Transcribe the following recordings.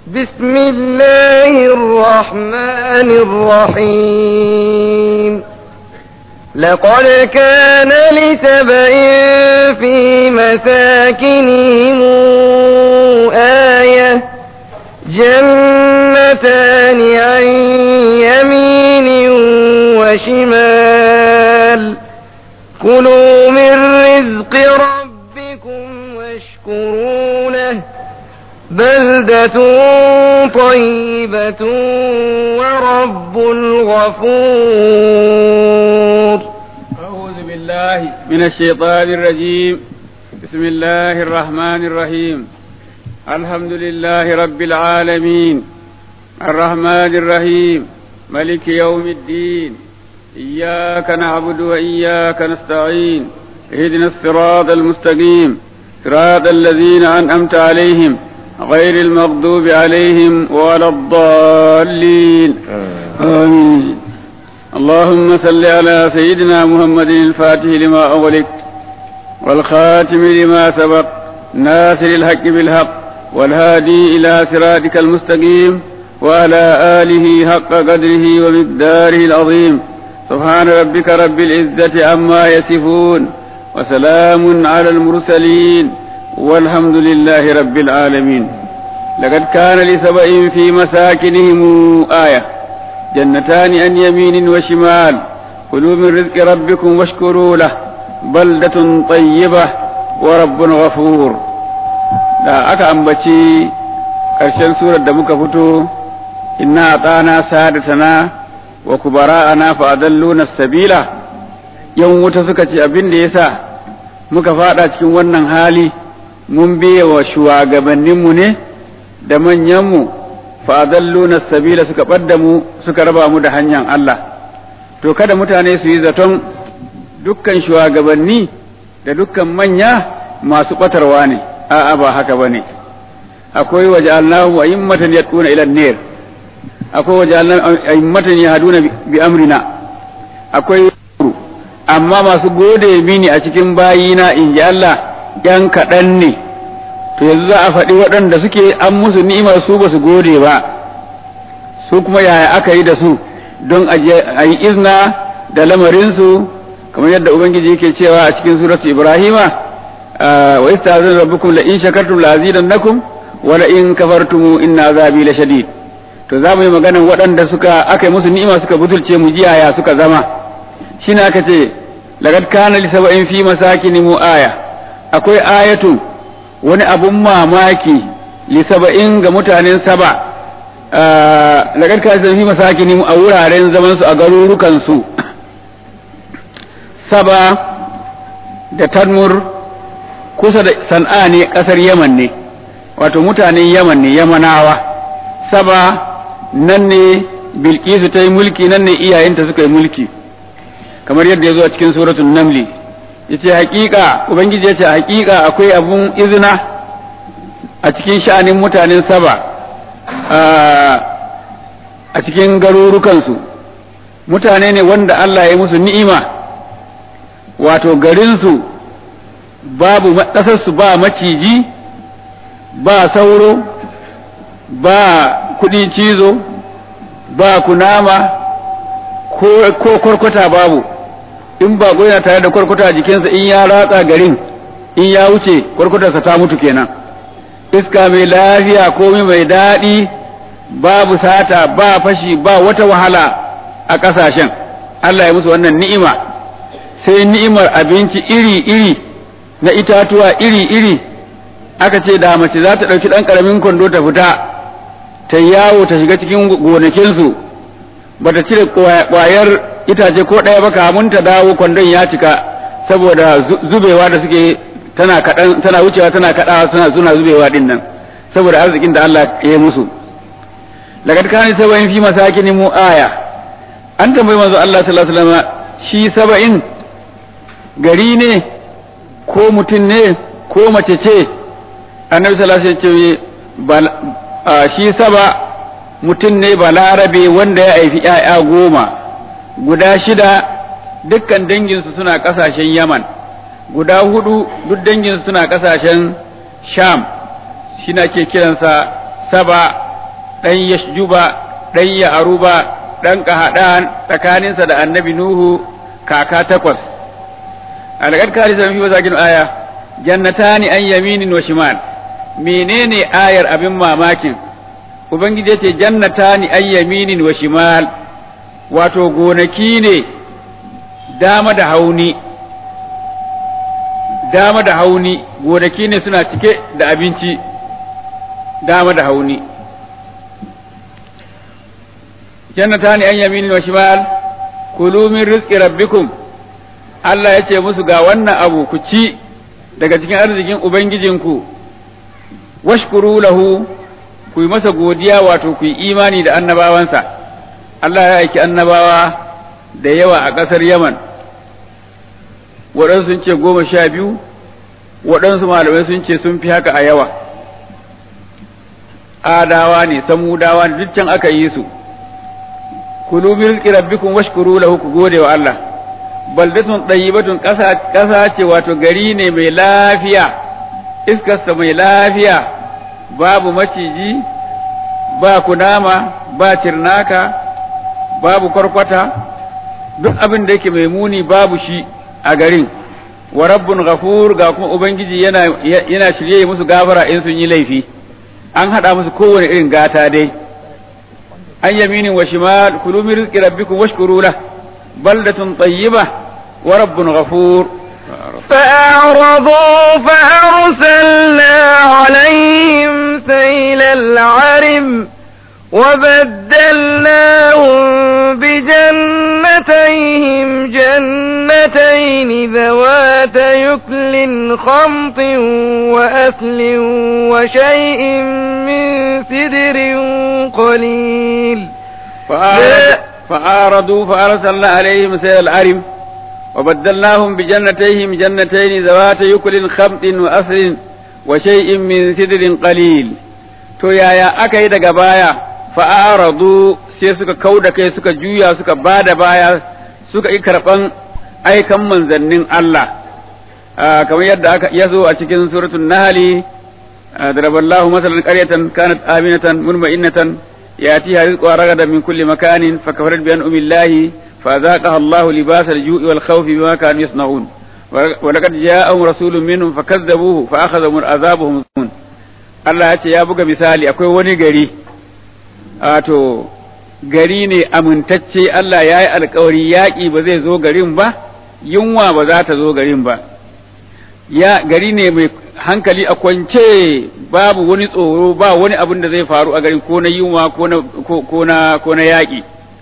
بسم الله الرحمن الرحيم لقد كان لسبإ في مساكنهم آية جنتان عن يمين وشمال كلوا من رزق ربكم واشكروا له بلدة طيبة ورب غفور أعوذ بالله من الشيطان الرجيم بسم الله الرحمن الرحيم الحمد لله رب العالمين الرحمن الرحيم ملك يوم الدين إياك نعبد وإياك نستعين اهدنا الصراط المستقيم صراط الذين أنعمت عليهم غير المغضوب عليهم ولا الضالين آمين اللهم صل على سيدنا محمد الفاتح لما أغلق والخاتم لما سبق ناصر الحق بالحق والهادي إلى صراطك المستقيم وعلى آله حق قدره ومقداره العظيم سبحان ربك رب العزة عما يصفون وسلام على المرسلين والحمد لله رب العالمين لقد كان لسبأ في مساكنهم آية جنتان عن يمين وشمال كلوا من رزق ربكم واشكروا له بلدة طيبة ورب غفور da aka ambaci ƙarshen surar da muka fito inna atana sadatana wa kubara'ana fa adalluna sabila yan wuta suka ce abin da yasa muka fada cikin wannan hali mun biye wa shugabanninmu ne da manyanmu fa adalluna sabila suka ɓadda mu suka raba mu da hanyar Allah to kada mutane su yi zaton dukkan shugabanni da dukkan manya masu ɓatarwa ne a'a ba haka bane akwai waje Allahu a'immatan yad'una ila an-nar akwai waje a'immatan yahduna bi amrina akwai amma masu gode mini a cikin bayina in ji Allah yan kaɗan ne to yanzu za a faɗi waɗanda suke an musu ni'imar su ba su gode ba su kuma yaya aka yi da su don a yi izna da lamarinsu kamar yadda ubangiji yake cewa a cikin suratu ibrahima wa istazin rabbukum la in shakartum la azidannakum wa la in kafartum inna azabi la shadid to za mu yi maganan waɗanda suka aka yi musu ni'ima suka butulce mu jiyaya suka zama shine aka ce laqad kana li sab'in fi masakinihim aya akwai ayatu wani abun mamaki li sab'in ga mutanen saba laqad kana fi masakinihim a wuraren zaman su a garurukan su saba da tadmur kusa da san'a ne kasar yaman ne wato mutanen yaman ne yamanawa saba nan ne bilkisu ta yi mulki nan ne iyayenta suka yi mulki kamar yadda ya zo a cikin suratul namli ya ce hakika ubangiji ya ce hakika akwai abun izina a cikin sha'anin mutanen saba a cikin garurukansu mutane ne wanda Allah ya musu ni'ima wato garinsu babu ƙasarsu ba maciji ba sauro ba kuɗin cizo ba kunama ko kwarkwata babu in ba yana tare da kwarkwata a jikinsa in ya ratsa garin in ya wuce kwarkwatarsa ta mutu kenan iska mai lafiya komai mai daɗi babu sata ba fashi ba wata wahala a ƙasashen Allah ya musu wannan ni'ima sai ni'imar abinci iri-iri na itatuwa iri-iri aka ce da mace za ta ɗauki ɗan ƙaramin kwando ta fita ta yawo ta shiga cikin gonakinsu ba ta cire ƙwayar itace ko ɗaya ba kamun ta dawo kwandon ya cika saboda zubewa da suke tana kaɗan tana wucewa tana kaɗawa suna suna zubewa din nan saboda arzikin da Allah ya yi musu laqad kana sab'in fi masakin mu aya an tambayi manzo Allah sallallahu alaihi wasallam shi saba'in gari ne ko mutum ne ko mace ce annabi sallallahu alaihi wasallam shi saba mutum ne balarabe wanda ya haifi ‘ya'ya goma guda shida dukkan danginsu suna ƙasashen yaman guda hudu duk danginsu suna ƙasashen sham shi na ke kiransa saba ɗan yashjuba ɗan ya'aruba ɗan ƙahaɗan tsakaninsa da annabi nuhu kaka takwas alaƙar kari sami fi wasakin aya jannatani an yaminin wa shimal menene ayar abin mamakin ubangiji ya ce jannatani an yaminin wa shimal wato gonaki ne dama da hauni dama da hauni gonaki ne suna cike da abinci dama da hauni jannatani an yaminin wa shimal kulu min rizqi rabbikum Allah ya ce musu ga wannan abu ku ci daga cikin arzikin ubangijinku washkuru lahu ku yi masa godiya wato ku yi imani da annabawansa Allah ya aiki annabawa da yawa a ƙasar Yaman waɗansu sun ce goma sha biyu waɗansu malamai sun ce sun fi haka a yawa adawa ne samudawa ne duk can aka yi su kulu min rizqi rabbikum washkuru lahu ku gode wa Allah baldatun tayyibatun ƙasa ƙasa ce wato gari ne mai lafiya iskarsa mai lafiya babu maciji ba kunama ba tirnaka babu kwarkwata duk abin da yake mai muni babu shi a garin wa rabbun ghafur ga kuma ubangiji yana yana shirye musu gafara in sun yi laifi an hada musu kowane irin gata dai an yaminin wa shimal kulu min rizqi rabbikum washkuru lahu بلدة طيبة ورب غفور فأعرضوا فأرسلنا عليهم سيل العرم وبدلناهم بجنتيهم جنتين ذوات يكل خمط وأكل وشيء من سدر قليل فأعرضوا فأرسلنا عليهم سيل العرم وبدلناهم بجنتيهم جنتين ذوات يكل خمط وأصل وشيء من سدر قليل to yaya aka yi daga baya fa'aradu sai suka kau da kai suka juya suka ba da baya suka yi karɓan aikan manzannin Allah kamar yadda aka ya zo a cikin suratul nahli daraballahu masalan qaryatan kanat aminatan mutma'innatan ياتيها رزقها رغدا من كل مكان فكفرت بأنعم الله فأذاقها الله لباس الجوع والخوف بما كانوا يصنعون ولقد جاءهم رسول منهم فكذبوه فأخذهم عذابهم Allah ya ce ya buga misali akwai wani gari wato gari ne amintacce Allah ya yi alkawari yaƙi ba zai zo garin ba yunwa ba za ta zo garin ba ya gari ne mai hankali a kwance babu wani tsoro ba wani abin da zai faru a garin ko na yunwa ko na ko na yaƙi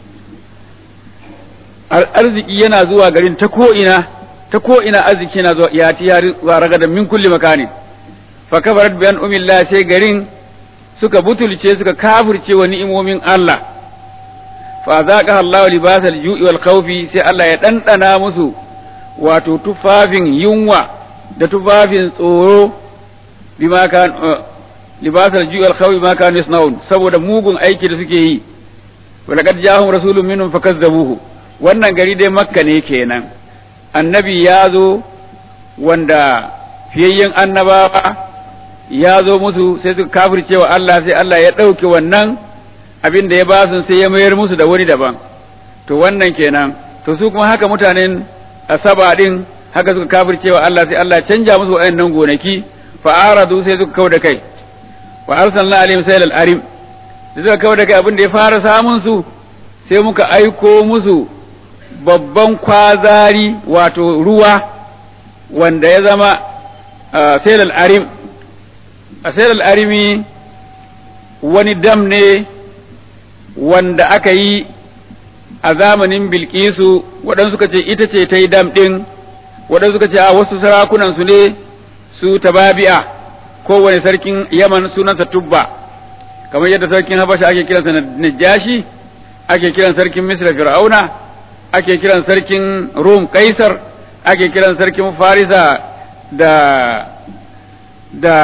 arziki yana zuwa garin ta ko'ina ta ko'ina arziki yana zuwa ya ti yari ragadan min kulli makani fa kafarat bi an umillah sai garin suka butulce suka kafirce wa ni'imomin Allah fa zaqa Allahu libasal ju'i wal khawfi sai Allah ya dandana musu wato tufafin yunwa da tufafin tsoro bima kan libasal ju'i wal khawfi ma kan yasnaun saboda mugun aiki da suke yi wa laqad ja'ahum rasulun minhum fakazzabuhu wannan gari dai makka ne kenan annabi ya zo wanda fiyayyen annabawa ya zo musu sai suka kafirce wa Allah sai Allah ya ɗauke wannan abin da ya ba su sai ya mayar musu da wani daban to wannan kenan to su kuma haka mutanen asaba din haka suka kafirce wa Allah sai Allah canja musu waɗannan gonaki fa aradu sai suka kauda kai wa arsalna alaihim saylal arim da suka kauda kai abin da ya fara samun su sai muka aiko musu babban kwazari wato ruwa wanda ya zama saylal arim a saylal arimi wani dam ne wanda aka yi a zamanin bilkisu waɗansu suka ce ita ce ta yi dam ɗin waɗansu suka ce a wasu sarakunan su ne su tababi'a kowane sarkin yaman sunansa tubba kamar yadda sarkin habasha ake kiransa najashi ake kiran sarkin misra fir'auna ake kiran sarkin rum kaisar ake kiran sarkin farisa da da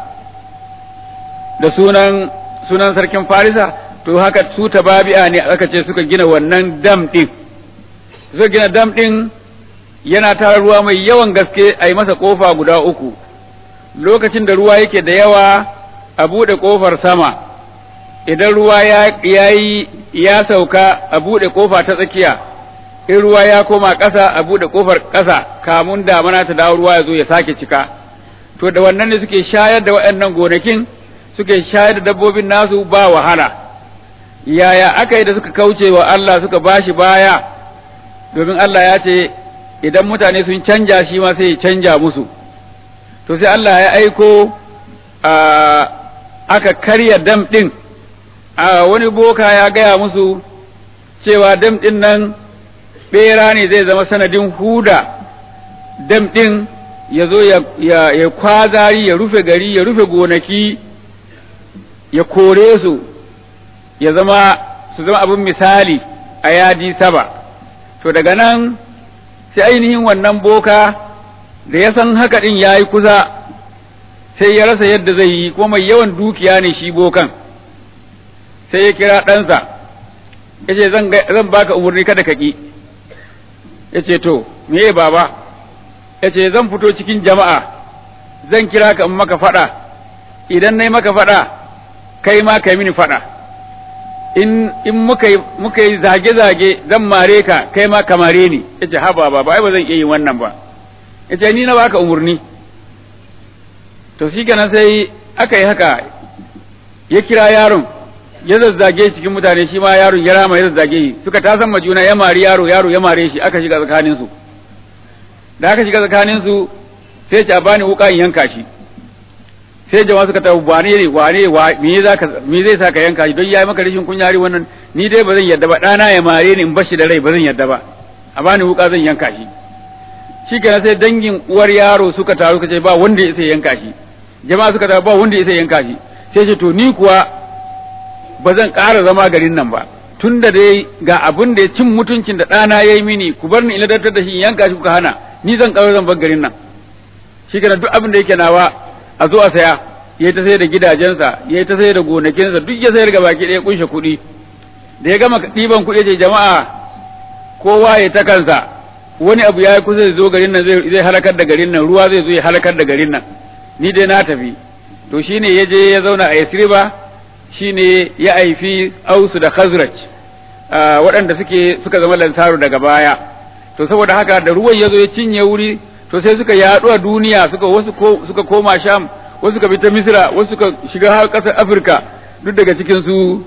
da sunan sunan sarkin farisa to haka su tababi'a ne aka ce suka gina wannan dam ɗin suka gina dam ɗin yana tara ruwa mai yawan gaske a yi masa ƙofa guda uku lokacin da ruwa yake da yawa a buɗe ƙofar sama idan ruwa ya yi ya sauka a buɗe ƙofa ta tsakiya in ruwa ya koma ƙasa a buɗe ƙofar ƙasa kamun damana ta dawo ruwa ya zo ya sake cika to da wannan ne suke shayar da waɗannan gonakin suke shayar da dabbobin nasu ba wahala yaya aka yi da suka kauce wa Allah suka bashi baya domin Allah ya ce idan mutane sun canja shi ma sai ya canja musu to sai Allah ya aiko aka karya dam ɗin a wani boka ya gaya musu cewa dam ɗin nan ɓera ne zai zama sanadin huda dam ɗin ya zo ya kwazari ya rufe gari ya rufe gonaki ya kore su ya zama su zama abin misali a yadi saba to daga nan sai ainihin wannan boka da ya san haka ɗin ya yi kusa sai ya rasa yadda zai yi kuma mai yawan dukiya ne shi bokan sai ya kira ɗansa ya ce zan baka umarni kada ka ƙi ya ce to meye baba ya ce zan fito cikin jama'a zan kira ka in maka faɗa idan na yi maka faɗa kai ma kai mini faɗa in in muka yi muka yi zage-zage zan mare ka kai ma ka mare ni ya ce haba baba ai ba zan iya yin wannan ba ya ce ni na baka umarni to shi kenan sai aka yi haka ya kira yaron ya zazzage cikin mutane shi ma yaron ya rama ya zazzage shi suka tasan ma juna ya mari yaro yaro ya mare shi aka shiga tsakanin su da aka shiga tsakanin su sai ce a bani wuka in yanka shi sai jama'a suka tabu wane ne wane me zaka me zai saka yanka shi don yayi maka rashin kunyari wannan ni dai ba zan yadda ba dana ya mare ni in bashi da rai ba zan yadda ba a bani wuka zan yanka shi shikenan sai dangin uwar yaro suka taru suka ce ba wanda ya sai yanka shi jama'a suka taru ba wanda ya sai yanka shi sai ce to ni kuwa ba zan ƙara zama garin nan ba tun da dai ga abin da ya cin mutuncin da ɗana ya yi mini ku bar ni ina dattar da shi yanka shi kuka hana ni zan ƙaro zan bar garin nan shi kenan duk abin da yake nawa a zo a saya ya ta sayar da gidajensa ya ta sayar da gonakinsa duk ya sayar ga baki ɗaya kunshe kuɗi da ya gama ɗiban kuɗi ce jama'a kowa ya ta kansa wani abu ya yi kusa zai zo garin nan zai halakar da garin nan ruwa zai zo ya halakar da garin nan ni dai na tafi to shine ya je ya zauna a Yasriba shine ya aifi Ausu da Khazraj waɗanda suke suka zama lansaru daga baya to saboda haka da ruwan ya zo ya cinye wuri to sai suka yaɗu a duniya suka wasu suka koma Sham wasu suka bi ta Misra wasu suka shiga har ƙasar Afirka duk daga cikin su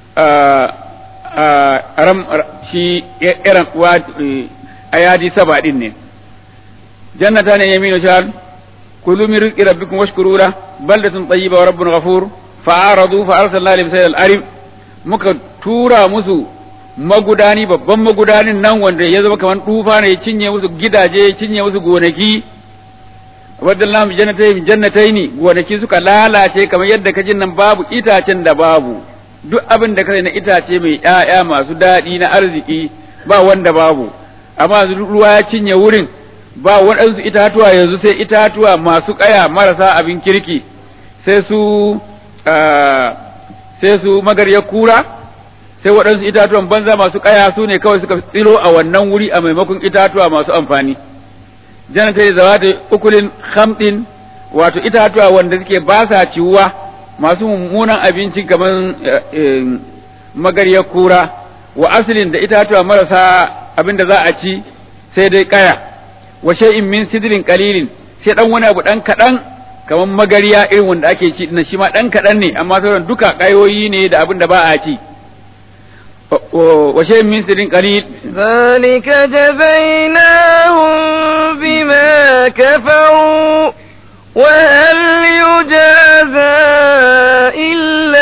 ram shi irin ayadi saba din ne jannata ne yaminu shal كلوا من رزق ربكم واشكروا له بلدة طيبة ورب غفور فأعرضوا فأرسلنا عليهم سيل الأرم muka tura musu magudani babban magudanin nan wanda ya zama kamar tufa ne ya cinye musu gidaje ya cinye musu gonaki wadda jannatai jannatai ne gonaki suka lalace kamar yadda ka jin nan babu itacen da babu duk abin da kai na itace mai ƴaƴa masu daɗi na arziki ba wanda babu amma ruwa ya cinye wurin ba waɗansu itatuwa yanzu sai itatuwa masu ƙaya marasa abin kirki sai su sai su magaryar kura sai waɗansu itatuwan banza masu ƙaya su ne kawai suka tsiro a wannan wuri a maimakon itatuwa masu amfani janata da zawata ukulin hamɗin wato itatuwa wanda suke ba sa ciwuwa masu mummunan abinci kamar magaryar kura wa asalin da itatuwa marasa abin da za a ci sai dai ƙaya wa shay'in min sidrin qalilin sai dan wani abu dan kadan kaman magariya irin wanda ake ci dinnan shi ma dan kadan ne amma sauran duka kayoyi ne da abin da ba a ci wa shay'in min sidrin qalil zalika jazainahum bima kafaru wa hal yujaza illa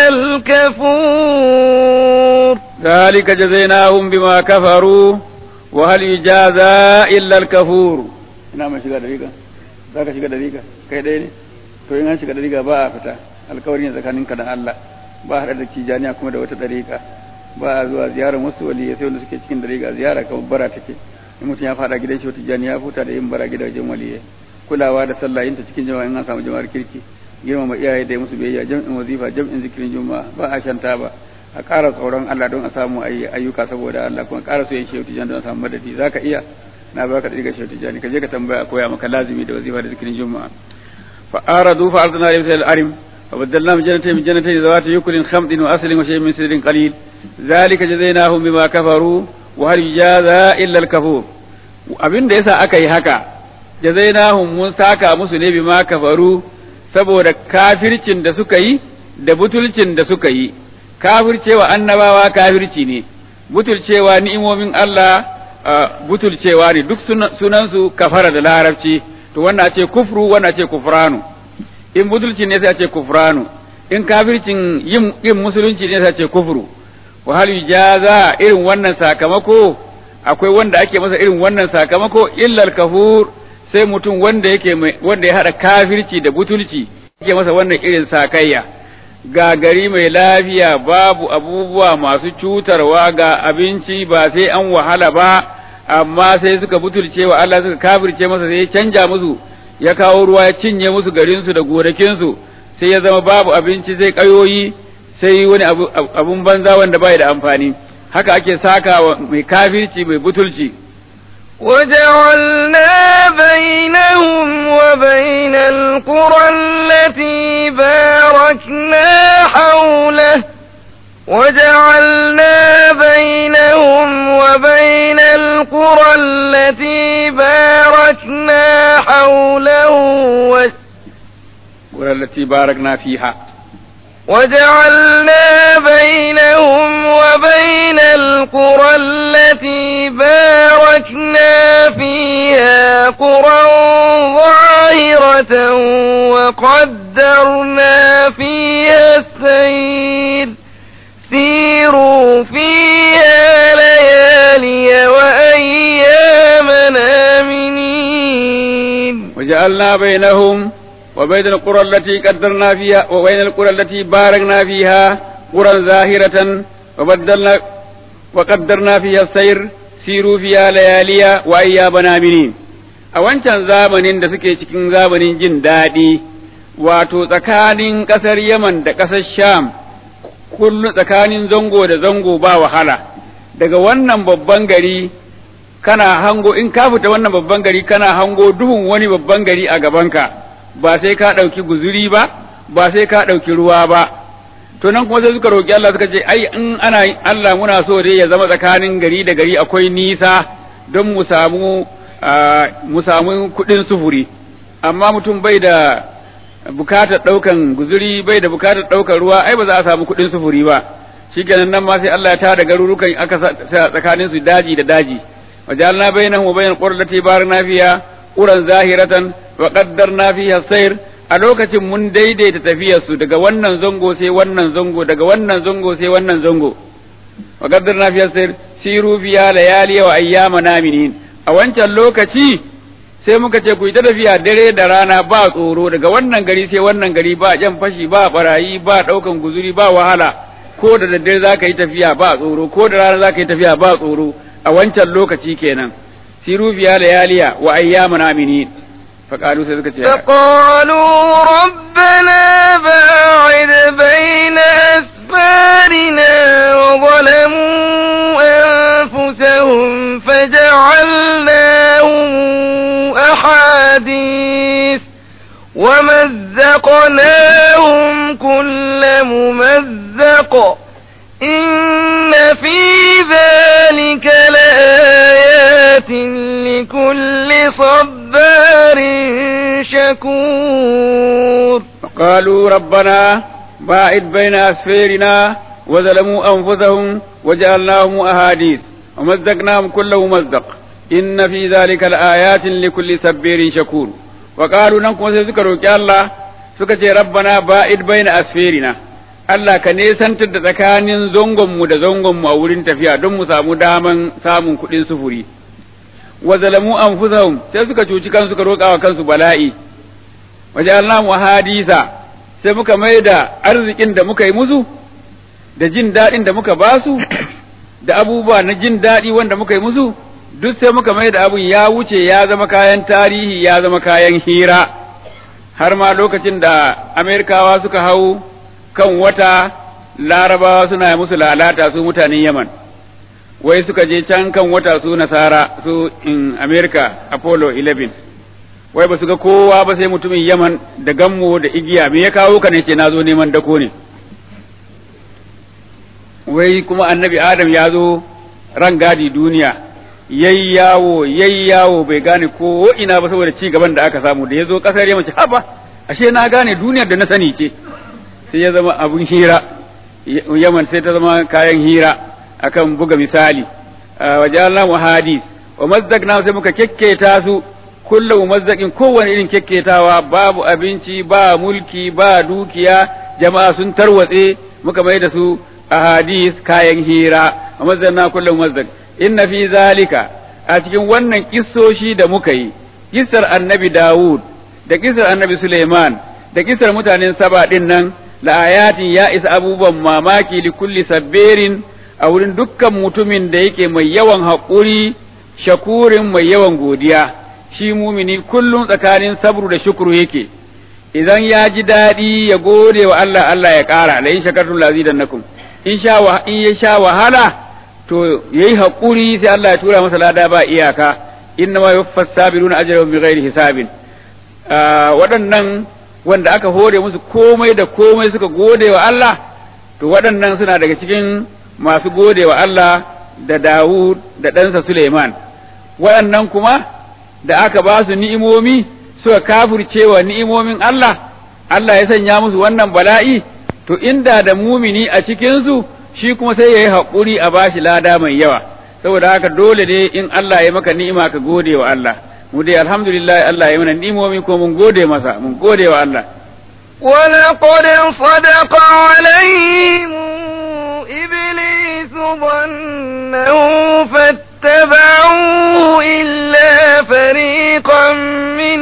al-kafur zalika jazainahum bima kafaru wa hal yujaza illa al-kafur ina mai shiga da riga zaka shiga da riga kai dai ne to in an shiga da riga ba a fita alkawari ne tsakanin ka da Allah ba haɗa da kijaniya kuma da wata dariƙa ba a zuwa ziyarar wasu waliyai sai wanda suke cikin dariƙa ziyara kamar bara take in mutum ya faɗa gidan shi wata janiya futa da yin bara gidajen waliyai kulawa da sallah yin ta cikin jama'a in an samu jama'ar kirki girmama iyaye da musu biyayya jam'in wazifa jam'in zikirin juma'a ba a shanta ba a ƙara tsoron Allah don a samu ayyuka saboda Allah kuma ƙara so yin shehu tijani don a samu madadi za ka iya na ba ka ɗiga shehu tijani ka je ka tambaya a koya maka lazimi da wazifa da zikirin juma'a fa aradu fa arzana alayhim sayal arim وبدلناهم جنتين من جنتين ذوات يكل خمط وأصل وشيء من سدر قليل ذلك جزيناهم بما كفروا وهل يجازى إلا الكفور abin da yasa aka yi haka jazainahum mun saka musu ne bima kafaru saboda kafircin da suka yi da butulcin da suka yi kafircewa annabawa kafirci ne butulcewa ni'imomin Allah butulcewa ne duk sunansu kafara da larabci to wannan ce kufru wannan ce kufranu in butulci ne sai ce kufranu in kafircin yin musulunci ne sai ce kufru wa hal yujaza irin wannan sakamako akwai wanda ake masa irin wannan sakamako illal kafur sai mutum wanda yake wanda ya hada kafirci da butulci yake masa wannan irin sakayya ga gari mai lafiya babu abubuwa masu cutarwa ga abinci ba sai an wahala ba amma sai suka butulce wa Allah suka kafirce masa sai ya canja musu ya kawo ruwa ya cinye musu garinsu da gonakinsu sai ya zama babu abinci sai kayoyi sai wani abun banza wanda bai da amfani haka ake saka wa mai kafirci mai butulci وجعلنا بينهم وبين القرى التي باركنا حوله وجعلنا بينهم وبين القرى التي باركنا حوله القرى التي باركنا فيها وجعلنا بينهم وبين القرى التي باركنا فيها قرى ظاهرة وقدرنا فيها السير سيروا فيها ليالي وأياما آمنين وجعلنا بينهم وبين القرى التي قدرنا فيها وبين القرى التي باركنا فيها قرى ظاهرة وبدلنا وقدرنا فيها السير سيروا فيها ليالي وأياما آمنين a wancan zamanin da suke cikin zamanin jin daɗi wato tsakanin ƙasar Yaman da ƙasar Sham kullu tsakanin zango da zango ba wahala daga wannan babban gari kana hango in ka fita wannan babban gari kana hango duhun wani babban gari a gabanka ba sai ka ɗauki guzuri ba ba sai ka ɗauki ruwa ba to nan kuma sai suka roƙi Allah suka ce ai in ana Allah muna so dai ya zama tsakanin gari da gari akwai nisa don mu samu mu samu kuɗin sufuri amma mutum bai da bukatar ɗaukan guzuri bai da bukatar ɗaukan ruwa ai ba za a samu kuɗin sufuri ba shikenan nan ma sai Allah ya tada garurukan aka sa tsakanin su daji da daji wajalna bainahum wa bainal qura allati barakna fiha quran zahiratan wa qaddarna fiha sayr a lokacin mun daidaita tafiyar su daga wannan zango sai wannan zango daga wannan zango sai wannan zango wa qaddarna fiha sayr siru fiha layali wa ayyama naminin a wancan lokaci sai muka ce ku yi ta tafiya dare da rana ba tsoro daga wannan gari sai wannan gari ba jan fashi ba barayi ba daukan guzuri ba wahala ko da daddare za ka yi tafiya ba tsoro ko da rana za ka yi tafiya ba tsoro a wancan lokaci kenan siru fiya layaliya wa ayyaman aminin فقالوا سيدك فقالوا ربنا باعد بين أسفارنا وظلموا أنفسهم فجعلناهم أحاديث ومزقناهم كل ممزق إن في ذلك لآيات لكل صبار شكور قالوا ربنا باعد بين أسفيرنا وظلموا أنفسهم وجعلناهم أحاديث ومزقناهم كل ممزق إن في ذلك لآيات لكل صبير شكور وقالوا ننكم سيذكروا الله سكتي ربنا باعد بين أسفيرنا Allah ka nesantar da tsakanin zangonmu da zangonmu a wurin tafiya don mu samu daman samun kuɗin sufuri. Wa zalamu anfusahum sai suka cuci kansu suka roƙa wa kansu bala'i. Waje Allah hadisa sai muka mai da arzikin da muka yi musu, da jin daɗin da muka ba su, da abubuwa na jin daɗi wanda muka yi musu, duk sai muka mai da abun ya wuce ya zama kayan tarihi ya zama kayan hira. Har ma lokacin da Amerikawa suka hau kan wata larabawa suna musu lalata su mutanen yaman wai suka je can kan wata su nasara su in america apollo 11 wai ba su ga kowa ba sai mutumin yaman da gammo da igiya me ya kawo ka ne ce na zo neman dako ne wai kuma annabi adam ya zo ran gadi duniya yayi yawo yayi yawo bai gane ko ina ba saboda ci gaban da aka samu da ya zo kasar yaman ce haba ashe na gane duniyar da na sani ce sai ya zama abun hira yaman sai ta zama kayan hira akan buga misali wajalna mu hadis wa mazdaqna sai muka kekketa su kullu mumazzaqin kowane irin kekketawa babu abinci ba mulki ba dukiya jama'a sun tarwatse muka mai da su ahadis kayan hira wa mazdaqna kullu mumazzaq inna fi zalika a cikin wannan kissoshi da muka yi kissar annabi Dawud da kissar annabi Suleiman da kissar mutanen Saba din nan la ayatin ya isa abubuwan mamaki li kulli sabbirin a wurin dukkan mutumin da yake mai yawan haƙuri shakurin mai yawan godiya shi mumini kullum tsakanin sabru da shukuru yake idan ya ji daɗi ya gode wa Allah Allah ya ƙara la in shakartum la azidannakum in sha wa in ya sha wahala to yayi haƙuri sai Allah ya tura masa lada ba iyaka inna ma yuffas sabiruna ajrahum bighairi hisabin waɗannan wanda aka hore musu komai da komai suka gode wa Allah to waɗannan suna daga cikin masu gode wa Allah da Dawud da ɗansa Suleiman waɗannan kuma da aka ba su ni'imomi suka kafurce wa ni'imomin Allah Allah ya sanya musu wannan bala'i to inda da mumini a cikinsu shi kuma sai ya yi haƙuri a bashi lada mai yawa saboda haka dole ne in Allah ya maka ni'ima ka gode wa Allah mu dai alhamdulillah Allah ya mana ni'imomi ko mun gode masa mun gode wa Allah ولقد صدق عليهم إبليس ظنه فاتبعوا إلا فريقا من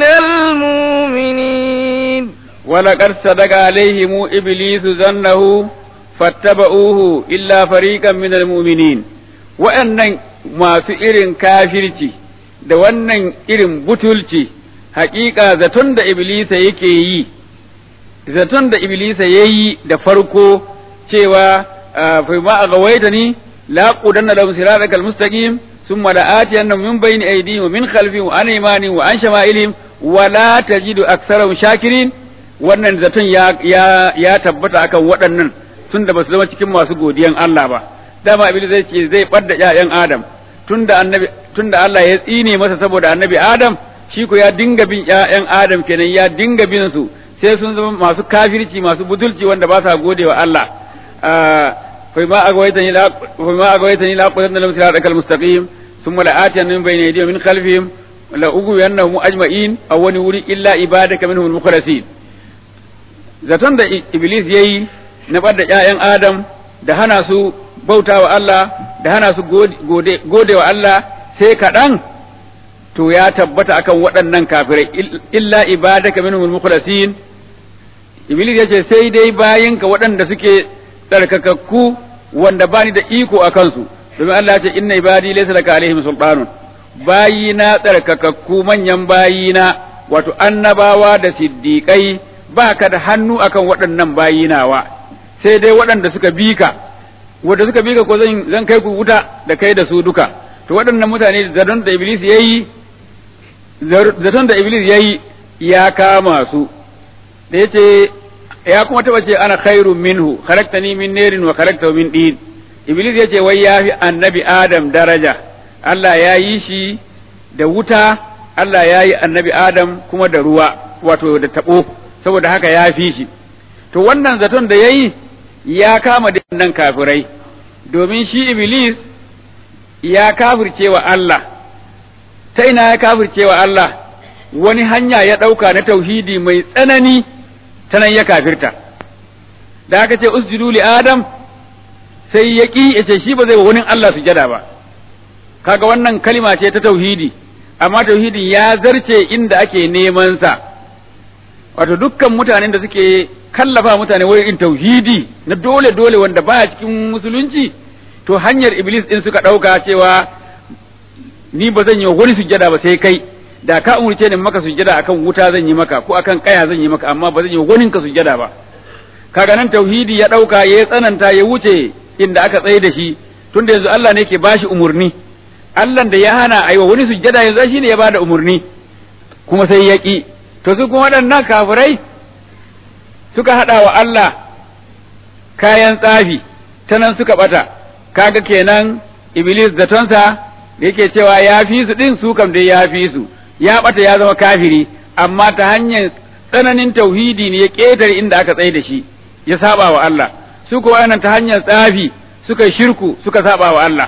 المؤمنين ولقد صدق عليهم إبليس ظنه فاتبعوه إلا فريقا من المؤمنين وأن ما irin kafirci da wannan irin butulci haƙiƙa zaton da iblisa yake yi zaton da iblisa ya yi da farko cewa fa ma a gawaita ni la qudanna lahum siratal mustaqim thumma la atiyannahum min bayni aydihim wa min khalfihim wa an aymanihim wa an shama'ilihim wa la tajidu aktharahum shakirin wannan zaton ya ya ya tabbata akan waɗannan tunda ba su zama cikin masu godiyan Allah ba dama iblis zai ce zai ɓadda ƴaƴan adam tunda annabi tunda Allah ya tsine masa saboda annabi adam shi ko ya dinga bin ƴaƴan adam kenan ya dinga bin su sai sun zama masu kafirci masu butulci wanda ba sa gode wa Allah fa ma agwaytani la fa ma agwaytani la qudanna lahum siratal mustaqim thumma la atiyannahum min bayni aydihim min khalfihim la ughwiyannahum ajma'in aw wani wuri illa ibadaka minhum al-mukhlasin zaton da iblis yayi na bada ƴaƴan adam da hana su bauta wa Allah da hana su gode wa Allah sai kaɗan to ya tabbata akan waɗannan kafirai illa ibadaka minhum al-mukhlasin iblis yace sai dai bayinka waɗanda suke tsarkakakku wanda bani da iko a kansu domin Allah ya ce inna ibadi laysa laka alaihim sultanun bayina tsarkakakku manyan bayina wato annabawa da siddiqai baka da hannu akan waɗannan bayinawa sai dai waɗanda suka bi ka wanda suka bi ka ko zan zan kai ku wuta da kai da su duka to waɗannan mutane zaton da iblis yayi zaton da iblis yayi ya kama su da yace ya kuma taba ce ana khairun minhu khalaqtani min narin wa khalaqtahu min din iblis yace wai ya fi annabi adam daraja Allah ya yi shi da wuta Allah ya yi annabi adam kuma da ruwa wato da tabo saboda haka ya fi shi to wannan zaton da yayi ya kama da nan kafirai domin shi iblis ya kafirce wa Allah ta ina ya kafirce wa Allah wani hanya ya ɗauka na tauhidi mai tsanani ta nan ya kafirta da aka ce usjudu li adam sai ya ƙi ya ce shi ba zai wa wani Allah sujada ba kaga wannan kalima ce ta tauhidi amma tauhidin ya zarce inda ake neman sa wato dukkan mutanen da suke kallafa mutane wurin tauhidi na dole dole wanda baya cikin musulunci to hanyar iblis din suka ɗauka cewa ni ba zan yi wa wani sujjada ba sai kai da ka umurce ni maka sujjada akan wuta zan yi maka ko akan kaya zan yi maka amma ba zan yi wa wani ka sujjada ba kaga nan tauhidi ya ɗauka ya tsananta ya wuce inda aka tsaye da shi tunda yanzu Allah ne ke bashi umurni Allah da ya hana aiwa wani sujjada yanzu shi ne ya bada umurni kuma sai ya ƙi to su kuma waɗannan kafirai suka haɗa wa Allah kayan tsafi ta nan suka ɓata kaga kenan iblis zatonsa da yake cewa ya fi su ɗin su kam dai ya fi su ya ɓata ya zama kafiri amma ta hanyar tsananin tauhidi ne ya ƙetare inda aka tsaye da shi ya saba wa Allah su kuwa wannan ta hanyar tsafi suka shirku suka saba wa Allah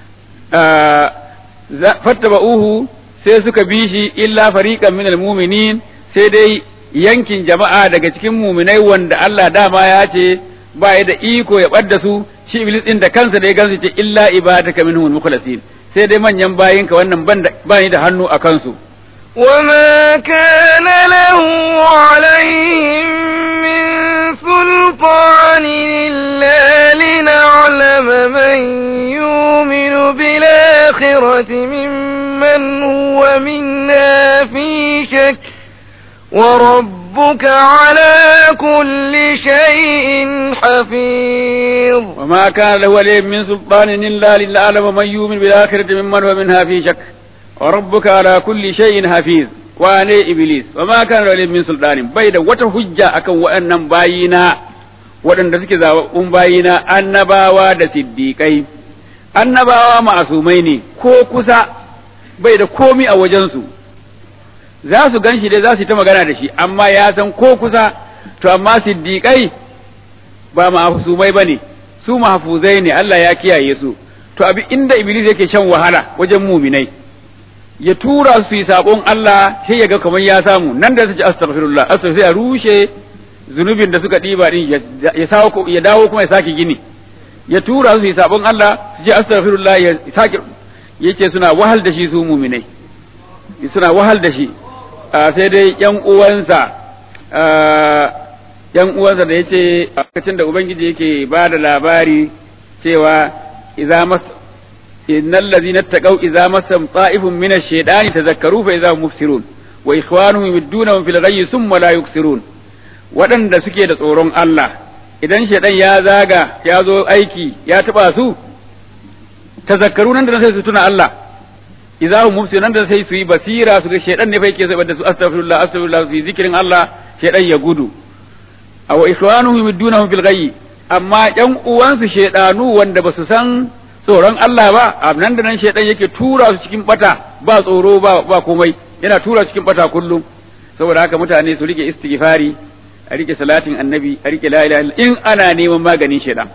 fattaba'uhu sai suka bi shi illa fariqan minal mu'minin sai dai yankin jama'a daga cikin muminai wanda Allah dama ya ce ba ya da iko ya ɓadda su shi iblis din da kansa da ya gansu ce illa ibadaka minhum mukhlasin sai dai manyan bayinka wannan ba ni da hannu a kansu وما كان له عليهم من سلطان إلا لنعلم من يؤمن بالآخرة ممن هو منا في شك وربك على كل شيء حفيظ وما كان له عليهم من سلطان إلا لنعلم من يؤمن بالآخرة ممن هو منها في شك وربك على كل شيء حفيظ wane iblis wa ma kana lahu min sultanin bai da wata hujja akan waɗannan bayina waɗanda suke zaɓaɓɓun bayina annabawa da siddiƙai annabawa ma'asumai ne ko kusa bai da komi a wajensu za su gan shi dai za su yi ta magana da shi amma ya san ko kusa to amma siddiƙai ba ma'asumai ba ne su mahfuzai ne Allah ya kiyaye su to abi inda iblis yake shan wahala wajen muminai ya tura su yi sabon Allah sai ya ga kamar ya samu nan da su ci astaghfirullah astaghfir ya rushe zunubin da suka ɗiba din ya sawo ya dawo kuma ya sake gini ya tura su yi sabon Allah su ce astaghfirullah ya sake yace suna wahal da shi su muminai suna wahal da shi sai dai yan uwansa yan uwansa da yace a lokacin da ubangiji yake ba da labari cewa idza mas innal ladhina taqaw idza masam ta'ifun min ash-shaytani tadhakkaru fa idza hum mufsirun wa ikhwanuhum yumiddunahum fil ghayyi thumma la yuksirun waɗanda suke da tsoron Allah idan shaidan ya zaga ya zo aiki ya taba su tazakkaru nan da sai su tuna Allah idza hum mufsirun nan da sai su yi basira su ga shaidan ne fa yake sai da su astaghfirullah astaghfirullah su yi zikirin Allah shaidan ya gudu aw ikhwanuhum yumiddunahum fil ghayyi amma ƴan uwansu shaidanu wanda ba su san tsoron Allah ba a nan da nan shaidan yake tura su cikin bata ba tsoro ba ba komai yana tura cikin bata kullum saboda haka mutane su rike istighfari a rike salatin annabi a rike la ilaha in ana neman maganin shaidan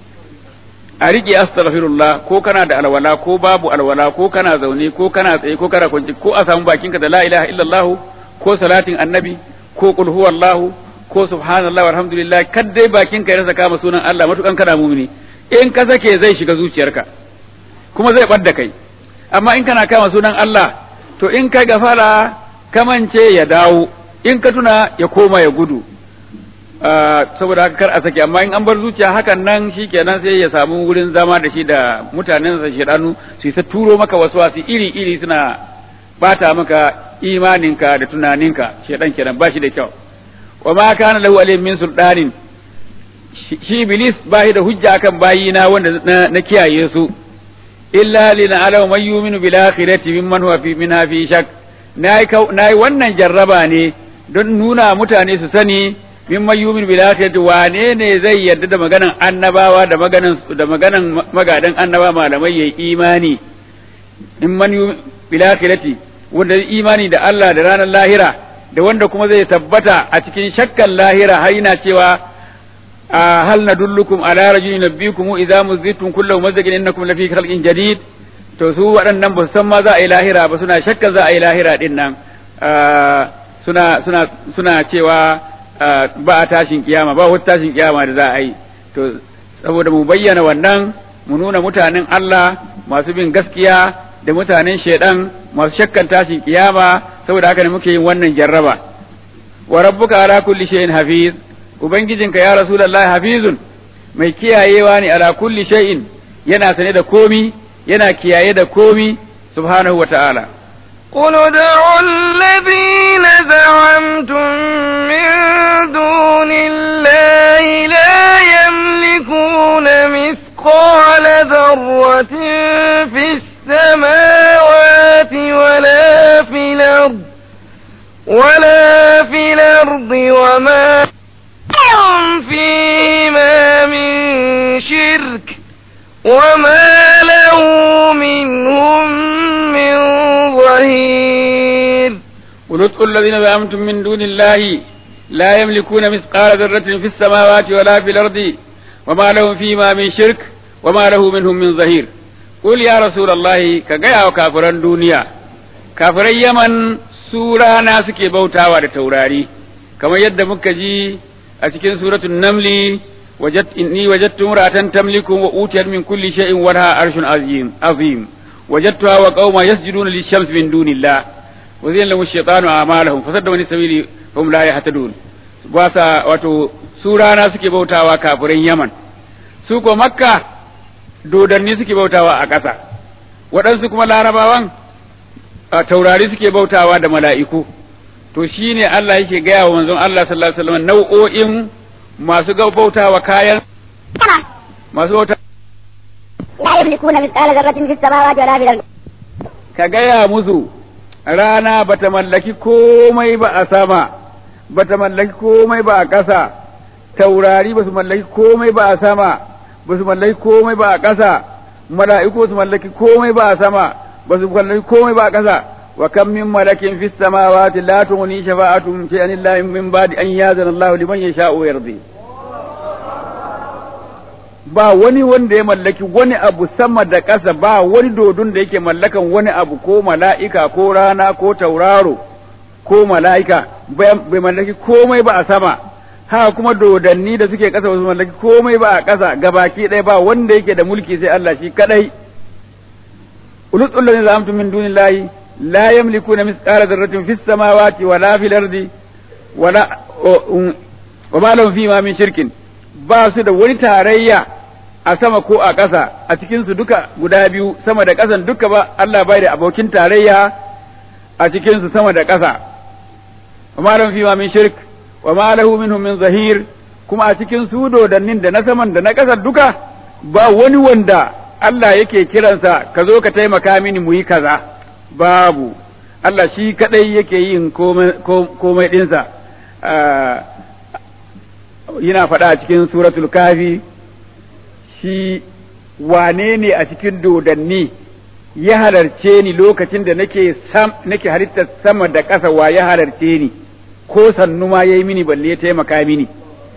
a rike astaghfirullah ko kana da alwala ko babu alwala ko kana zaune ko kana tsaye ko kana kwanci ko a samu bakinka da la ilaha illallah ko salatin annabi ko qul huwallahu ko subhanallah walhamdulillah kaddai bakinka ya rasa kama sunan Allah matukan kana mumini in ka sake zai shiga zuciyarka kuma zai ɓadda kai amma in kana kama sunan Allah to in kai gafara kamance ya dawo in ka tuna ya koma ya gudu saboda haka kar a sake amma in an bar zuciya hakan nan shikenan sai ya samu wurin zama da shi da mutanen sa shedanu su ta turo maka wasu wasu iri iri suna bata maka imaninka da tunaninka shedan kenan ba shi da kyau wa ma kana lahu alayhim min sultanin shi iblis ba da hujja kan bayina wanda na kiyaye su illa lina alaw man yu'minu bil akhirati mimman huwa fi minha fi shak nayi wannan jarraba ne don nuna mutane su sani mimman yu'minu bil akhirati wane ne zai yarda da maganan annabawa da maganan da maganan magadan annaba malamai yayi imani mimman yu'minu bil akhirati wanda imani da Allah da ranar lahira da wanda kuma zai tabbata a cikin shakkan lahira har yana cewa هل ندلكم على رجل ينبيكم إذا مزدتم كل ممزق إنكم لفي خلق جديد to su waɗannan ba san ma za a yi lahira ba suna shakka za a yi lahira din nan suna suna suna cewa ba a tashin kiyama ba wata tashin kiyama da za a yi to saboda mu bayyana wannan mu nuna mutanen Allah masu bin gaskiya da mutanen shaidan masu shakkan tashin kiyama saboda haka ne muke yin wannan jarraba wa rabbuka ala kulli shay'in hafiz Ubangijinka ya Rasulallah hafizun mai kiyayewa ne ala kulli shay'in yana sane da komi yana kiyaye da komi subhanahu wa ta'ala. قل ادعوا الذين زعمتم من دون الله لا يملكون مثقال ذرة في السماوات ولا في الأرض ولا في الأرض وما لهم فيما من شرك وما له منهم من ظهير ولدعوا الذين زعمتم من دون الله لا يملكون مثقال ذرة في السماوات ولا في الأرض وما لهم فيما من شرك وما له منهم من ظهير قل يا رسول الله كجاء وكافر الدنيا كافر اليمن سورة ناس كي بوتا توراري كما يد مكجي أتكين سورة النمل وجدت إني وجدت امرأة تملكهم وأوتيت من كل شيء ولها عرش عظيم عظيم وجدتها وقوما يسجدون للشمس من دون الله وزين لهم الشيطان أعمالهم فصدوا عن السبيل هم لا يهتدون wasa wato su rana suke bautawa kafirin Yaman su ko Makka dodanni suke bautawa a ƙasa waɗansu kuma larabawan a taurari suke bautawa da mala'iku to shine Allah yake gaya wa manzon Allah sallallahu alaihi wasallam nau'o'in masu ga bautawa kayan masu bauta لا يملكون مثقال ذرة في السماوات ولا في الأرض ka gaya musu rana bata mallaki komai ba a sama bata mallaki komai ba a ƙasa taurari ba su mallaki komai ba a sama ba su mallaki komai ba a ƙasa mala'iku ba su mallaki komai ba a sama ba su mallaki komai ba a ƙasa wa kam min malakin fis samawati la tughni shafa'atuhum shay'an illa min ba'di an yazana Allahu liman yasha'u wa yardi ba wani wanda ya mallaki wani abu sama da ƙasa ba wani dodon da yake mallakan wani abu ko mala'ika ko rana ko tauraro ko mala'ika bai mallaki komai ba a sama haka kuma dodanni da suke ƙasa ba su mallaki komai ba a ƙasa gabaki ɗaya ba wanda yake da mulki sai Allah shi kadai ulul ladina zamtu min dunillahi la yamlikuna mithqala dharratin fis samawati wala fil ardi wala wa ma lahum fima min shirkin ba su da wani tarayya a sama ko a ƙasa a cikinsu duka guda biyu sama da ƙasan duka ba Allah bai da abokin tarayya a cikinsu sama da ƙasa wa ma lahum fima min shirk wa ma lahu minhum min zahir kuma a cikin su dodannin da na saman da na ƙasar duka ba wani wanda Allah yake kiransa ka zo ka taimaka mini mu yi kaza babu Allah shi kadai yake yin komai ɗinsa yana faɗa a cikin suratul kafi shi wane ne a cikin dodanni ya halarce ni lokacin da nake sam nake halittar sama da ƙasa wa ya halarce ni ko sannu ma yayi mini balle ya taimaka mini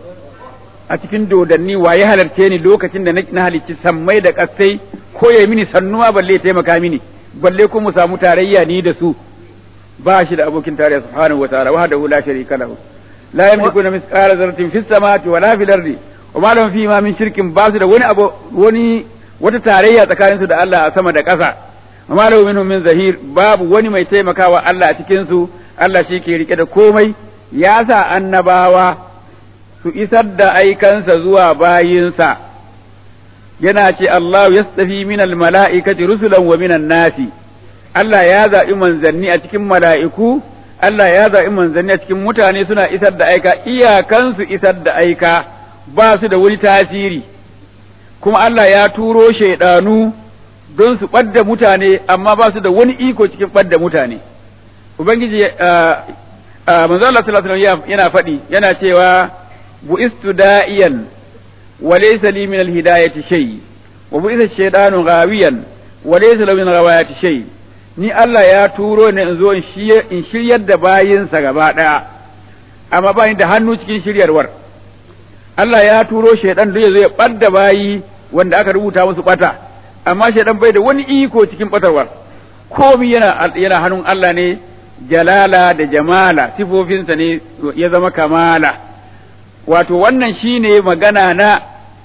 a cikin dodanni wa ya halarce ni lokacin da na halicci sammai da ƙasai ko yayi mini sannu ma balle ya taimaka mini balle ko mu samu tarayya ni da su ba shi da abokin tarayya subhanahu wa ta'ala wahdahu la sharika lahu لا يملكون مثقال ذرة في السماوات ولا في الأرض وما لهم فيما من شرك باس da wani abu wani wata tarayya tsakanin su da Allah a sama da ƙasa وما له منهم min zahir babu wani mai taimakawa Allah a cikin su Allah shi ke rike da komai ya sa annabawa su isar da aikansa zuwa bayinsa yana ce Allah yastafi minal mala'ikati rusulan wa minan nasi Allah ya zaɓi manzanni a cikin mala'iku Allah ya zaɓi manzanni a cikin mutane suna isar da aika iyakansu isar da aika ba su da wani tasiri kuma Allah ya turo shaidanu don su ɓadda mutane amma ba su da wani iko cikin ɓadda mutane ubangiji manzo Allah sallallahu alaihi yana faɗi yana cewa bu'istu da'iyan wa laysa li min al-hidayati shay wa bu'itha shaytanu ghawiyan wa laysa lahu min ghawayati shay ni Allah ya turo ni in zo in shiryar da bayinsa gaba ɗaya, amma ba da hannu cikin shiryarwar. Allah ya turo shaidan da ya zo ya ɓadda bayi wanda aka rubuta musu ɓata, amma shaidan bai da wani iko cikin ɓatarwar. Komi yana, yana hannun Allah ne jalala da jamala, sifofinsa ne ya zama kamala. Wato wannan shine magana na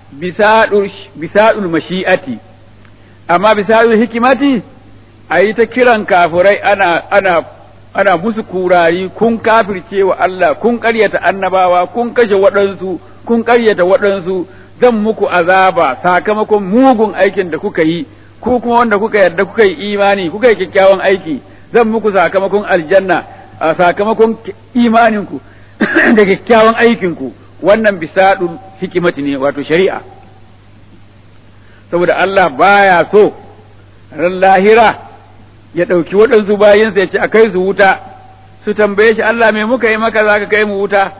bisaɗul mashi'ati, amma bisaɗul hikimati a yi ta kiran kafirai ana ana ana musu kurari kun kafirce wa Allah kun ƙaryata annabawa kun kashe waɗansu kun ƙaryata waɗansu zan muku azaba sakamakon mugun aikin da kuka yi ku kuma wanda kuka yarda kuka yi imani kuka yi kyakkyawan aiki zan muku sakamakon aljanna a sakamakon imaninku da kyakkyawan aikinku wannan bisadul hikimati ne wato shari'a saboda Allah baya so ran lahira ya ɗauki waɗansu bayansa ya ce a kai su wuta su tambaye shi Allah me muka yi maka zaka kai mu wuta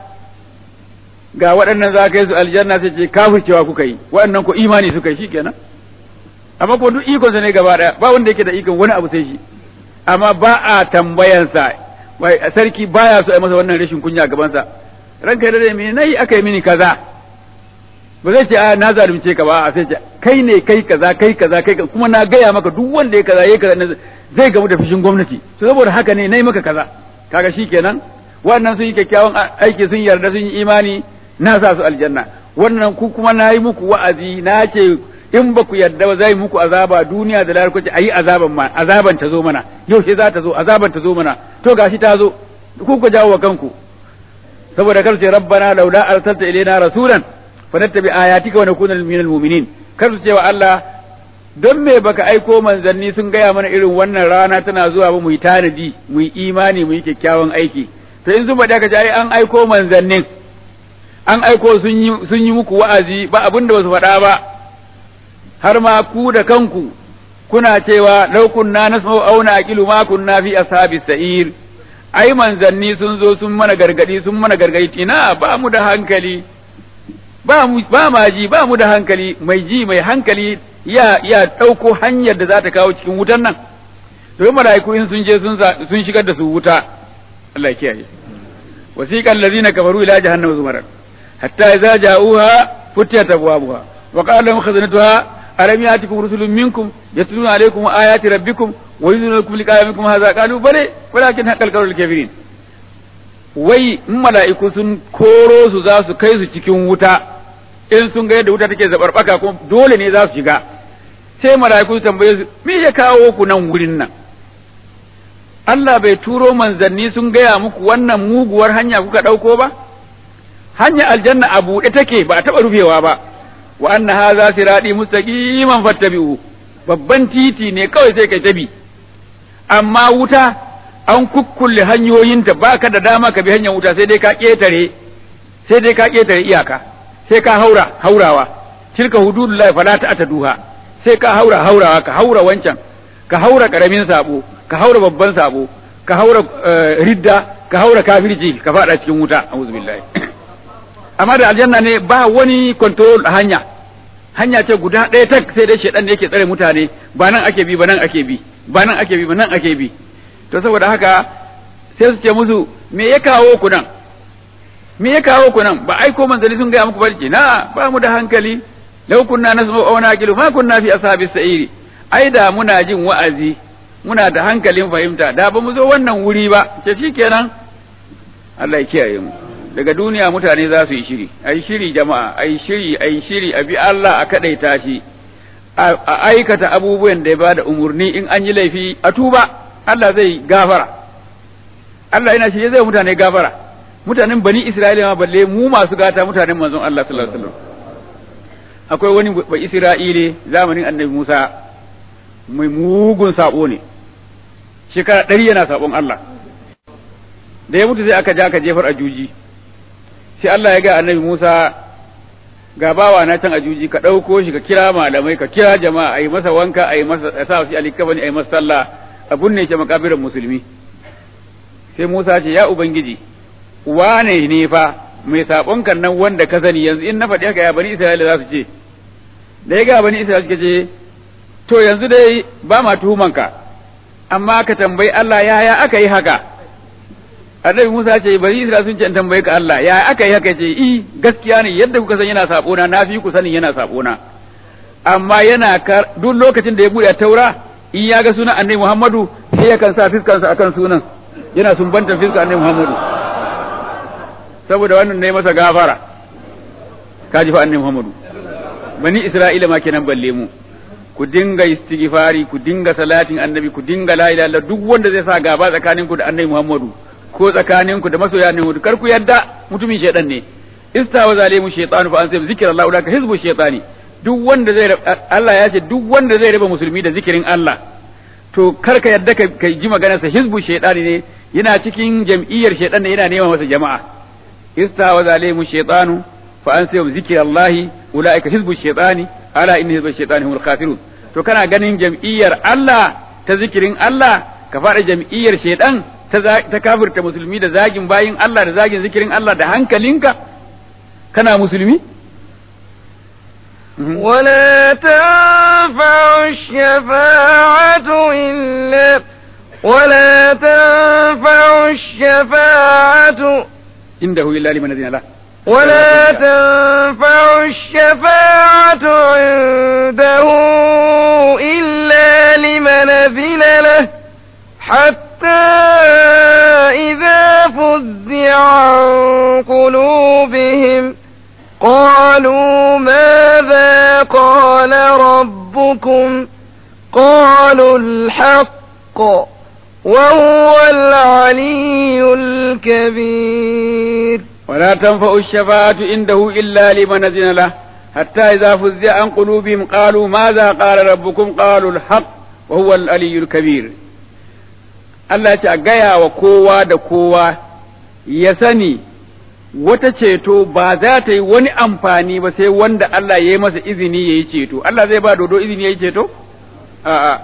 ga waɗannan za ka yi su aljanna sai ce kafircewa kuka yi waɗannan ko imani suka yi shikenan amma ko duk ikonsa ne gaba ɗaya ba wanda yake da ikon wani abu sai shi amma ba a tambayansa wai sarki baya so a masa wannan rashin kunya gabansa ranka da dai me nayi aka yi mini kaza ba zai ce a na zalunce ka ba a sai ce kai ne kai kaza kai kaza kai kuma na gaya maka duk wanda ya kaza yayi kaza zai gamu da fushin gwamnati to saboda haka ne nayi maka kaza kaga shikenan wannan sun yi kyakkyawan aiki sun yarda sun yi imani na sa su aljanna wannan ku kuma na yi muku wa'azi na ce in ba ku yarda ba zai muku azaba duniya da lahar kwace ayi azaban ma azaban ta zo mana yaushe za ta zo azaban ta zo mana to gashi ta zo ku ku jawo wa kanku saboda kar ce rabbana laula arsalta ilaina rasulan fanattabi ayatika wa nakuna minal mu'minin kar su ce wa Allah don me baka aiko manzanni sun gaya mana irin wannan rana tana zuwa ba mu yi tanadi mu yi imani mu yi kyakkyawan aiki to in sun faɗi aka ce ai an aiko manzannin an aiko sun yi sun yi muku wa'azi ba abin da basu faɗa ba har ma ku da kanku kuna cewa law kunna nasma'u aw naqilu ma kunna fi ashabi sa'ir ai manzanni sun zo sun mana gargadi sun mana gargadi ina ba mu da hankali ba mu ba ma ji ba mu da hankali mai ji mai hankali ya ya dauko hanyar da za ta kawo cikin wutan nan to mala'iku in sun je sun sun shigar da su wuta Allah ya kiyaye wasiqal ladina kafaru ila jahannama zumaran hatta idza ja'uha futiyat abwabuha wa qala lahum khazanatuha alam yatikum rusulun minkum yatluna alaykum ayati rabbikum wa yunzilukum liqa'a minkum hadha qalu bale walakin haqqal qawlul kafirin wai in mala'iku sun koro su za su kai su cikin wuta in sun ga yadda wuta take zabarbaka kuma dole ne za su shiga sai mala'iku su tambaye su me ya kawo ku nan wurin nan Allah bai turo manzanni sun gaya muku wannan muguwar hanya kuka ɗauko ba hanya aljanna a buɗe take ba a taɓa rufewa ba wa anna hadha sirati mustaqiman fattabi'u babban titi ne kawai sai kai tabi amma wuta an kukkulle hanyoyinta baka da dama ka bi hanyar wuta sai dai ka ketare sai dai ka ketare iyaka sai ka haura haurawa tilka hududullahi fala ta'taduha sai ka haura haurawa ka haura wancan ka haura karamin sabo ka haura babban sabo ka haura ridda ka haura kafirci ka fada cikin wuta a'udhu billahi amma da aljanna ne ba wani control a hanya hanya ce guda ɗaya tak sai dai shedan ne yake tsare mutane ba nan ake bi ba nan ake bi ba nan ake bi ba nan ake bi to saboda haka sai su ce musu me ya kawo ku nan me ya kawo ku nan ba aiko manzali sun gaya muku barci na ba mu da hankali law kunna nasma'u aw naqilu ma kunna fi ashabis sa'iri ai da muna jin wa'azi muna da hankalin fahimta da ba mu zo wannan wuri ba ce shikenan Allah ya kiyaye mu daga duniya mutane za su yi shiri ai shiri jama'a ai shiri ai shiri a bi Allah a kadaita shi a aikata abubuwan da ya bada umurni in an yi laifi a tuba Allah zai gafara Allah yana shirye zai mutane gafara mutanen bani Isra'ila ma balle mu masu gata mutanen manzon Allah sallallahu alaihi wasallam akwai wani ba Isra'ile zamanin Annabi Musa mai mugun sabo ne shekara ɗari yana sabon Allah da ya mutu sai aka ja aka jefar a juji sai Allah ya ga Annabi Musa ga bawa na can a juji ka ɗauko shi ka kira malamai ka kira jama'a a yi masa wanka a yi masa a sa shi alikabani a yi masa sallah abun ne ke makabirin musulmi sai Musa ce ya ubangiji wane ne fa mai sabon kan nan wanda ka sani yanzu in na faɗi haka ya bani Isra'ila za su ce da ya ga bani Isra'ila suka ce to yanzu dai ba ma tuhumanka amma ka tambayi Allah yaya aka yi haka annabi Musa ce bani Isra'ila sun ce in tambaye ka Allah yaya aka yi haka ce i gaskiya ne yadda kuka san yana sabona na fi ku sanin yana sabona amma yana duk lokacin da ya buɗe taura in ya ga sunan annabi Muhammadu sai yakan sa fiskansa akan sunan yana sumbantar fiskar annabi Muhammadu saboda wannan ne masa gafara kaji fa annabi Muhammadu bani Isra'ila ma kenan balle mu ku dinga istighfari ku dinga salatin annabi ku dinga la ilaha illallah duk wanda zai sa gaba tsakanin ku da annabi Muhammadu ko tsakanin ku da masoya annabi kar ku yadda mutumin shedan ne istawa zalimu shaytanu fa ansa zikrallahu ulaka hizbu shaytani duk wanda zai Allah ya ce duk wanda zai raba musulmi da zikirin Allah to kar ka yadda ka ji maganarsa hizbu shaytani ne yana cikin jam'iyyar shaytan ne yana neman masa jama'a istawa zalimu shaytanu fa ansa zikrallahi ulaika hizbu shaytani ala inna hizba shaytani humul khasirun to kana ganin jam'iyyar Allah ta zikirin Allah ka fara jam'iyyar shaytan ta kafirta musulmi da zagin bayin Allah da zagin zikirin Allah da hankalinka kana musulmi ولا تنفع الشفاعة إلا ولا تنفع الشفاعة عنده إلا لمن أذن له ولا تنفع الشفاعة عنده إلا لمن أذن له حتى إذا فزع عن قلوبهم قالوا ماذا قال ربكم قالوا الحق وهو العلي الكبير ولا تنفع الشفاعة عنده إلا لمن أذن له حتى إذا فزع عن قلوبهم قالوا ماذا قال ربكم قالوا الحق وهو العلي الكبير Allah ce a gaya wa kowa da kowa ya sani wata ceto ba za ta yi wani amfani ba sai wanda Allah ya yi masa izini ya yi ceto. Allah zai ba dodo izini ya yi ceto? A'a.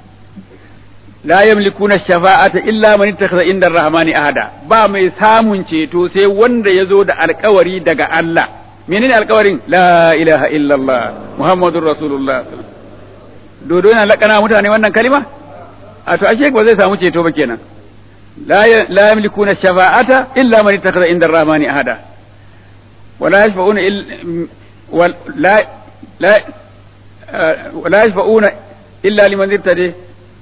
La yamlikuna shafa'ata illa man ittakhadha inda ar-rahmani ahada. Ba mai samun ceto sai wanda ya zo da alkawari daga Allah. Menene alkawarin? La ilaha illallah Muhammadur Rasulullah. Dodo yana lakana mutane wannan kalima? a to ashe ba zai samu ceto ba kenan la yamlikuna shafa'ata illa man ittakhadha inda ar-rahmani ahada wala yashfa'una la la wala yashfa'una illa liman irtadi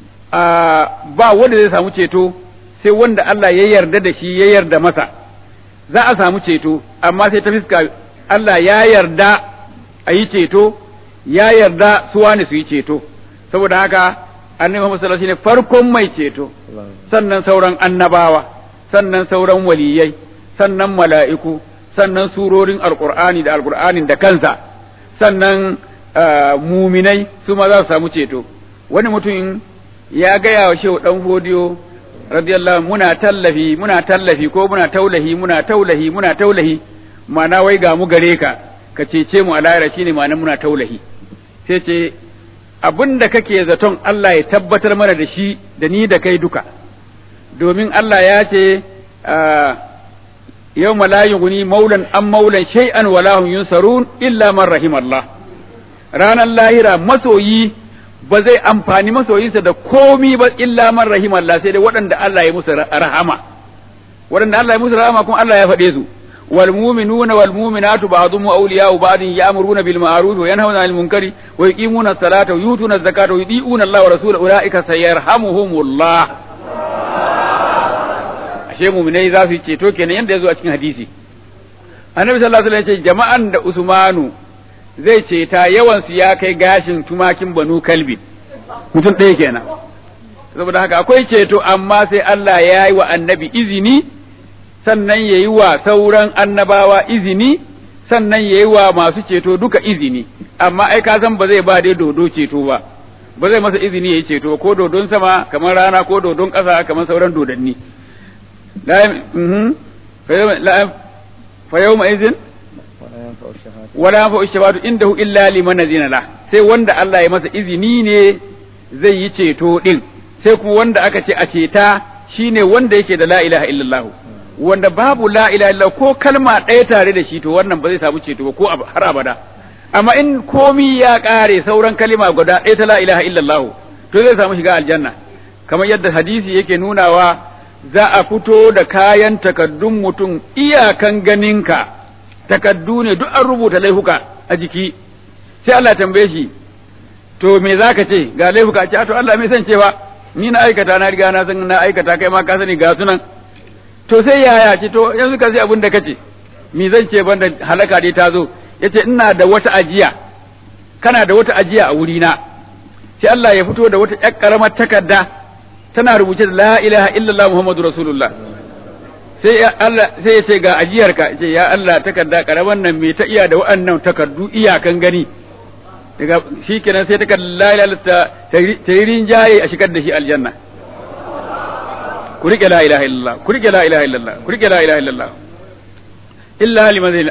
ba wanda zai samu ceto sai wanda Allah ya yarda da shi ya yarda masa za a samu ceto amma sai ta fiska Allah ya yarda a yi ceto ya yarda su wani su yi ceto saboda haka annabi Muhammad sallallahu alaihi wasallam farkon mai ceto sannan sauran annabawa sannan sauran waliyai sannan mala'iku sannan surorin alqur'ani da alqur'anin da kansa sannan muminai su ma za su samu ceto wani mutum ya gaya wa shehu dan fodiyo radiyallahu muna tallafi muna tallafi ko muna taulahi muna taulahi muna taulahi ma'ana wai ga mu gare ka ka cece mu a lahira shine ma'ana muna taulahi sai ce abin da kake zaton Allah ya tabbatar mana da shi da ni da kai duka domin Allah ya ce yau malayin guni maulan an maulan shay'an wala hum yunsarun illa man rahimallah ranar lahira masoyi ba zai amfani masoyinsa da komi ba illa man rahimallah sai dai waɗanda Allah ya musu rahama waɗanda Allah ya musu rahama kuma Allah ya faɗe su والمؤمنون والمؤمنات بعضهم أولياء بعض يأمرون بالمعروف وينهون عن المنكر ويقيمون الصلاة ويؤتون الزكاة ويطيعون الله ورسوله أولئك سيرحمهم الله ashe muminai za su yi ceto kenan yadda ya zo a cikin hadisi annabi sallallahu alaihi wasallam ya ce jama'an da usmanu zai ceta yawan su ya kai gashin tumakin banu kalbi mutum ɗaya kenan saboda haka akwai ceto amma sai Allah ya yi wa annabi izini sannan ya yi wa sauran annabawa izini sannan ya yi wa masu ceto duka izini amma ai ka san ba zai ba dai dodo ceto ba ba zai masa izini ya yi ceto ko dodon sama kamar rana ko dodon ƙasa kamar sauran dodanni fa yau izin wala yanfa shabatu indahu illa liman azina la sai wanda Allah ya masa izini ne zai yi ceto din sai kuma wanda aka ce a ceta shine wanda yake da la ilaha illallah wanda babu la ilaha illallah ko kalma ɗaya tare da shi to wannan ba zai samu ceto ba ko har abada amma in komi ya ƙare sauran kalima guda ɗaya ta la ilaha illallah to zai samu shiga aljanna kamar yadda hadisi yake nunawa za a fito da kayan takaddun mutum iyakan ganinka takaddu ne duk an rubuta laifuka a jiki sai Allah tambaye shi to me zaka ce ga laifuka ce to Allah mai san cewa ni na aikata na riga na san na aikata kai ma ka sani ga sunan to sai yaya ce to yanzu ka sai abin da kace me zan ce banda halaka dai ta zo yace ina da wata ajiya kana da wata ajiya a wuri na sai Allah ya fito da wata ƴar karamar takarda tana rubuce da la ilaha illallah muhammadu rasulullah sai Allah sai ya ce ga ajiyarka ce ya Allah takarda karaman nan me ta iya da wa'annan takardu iyakan gani daga shikenan sai takarda la ilaha ta yi rinjaye a shigar da shi aljanna ku rike la ilaha illallah ku rike la ilaha illallah ku rike la ilaha illallah illa liman zai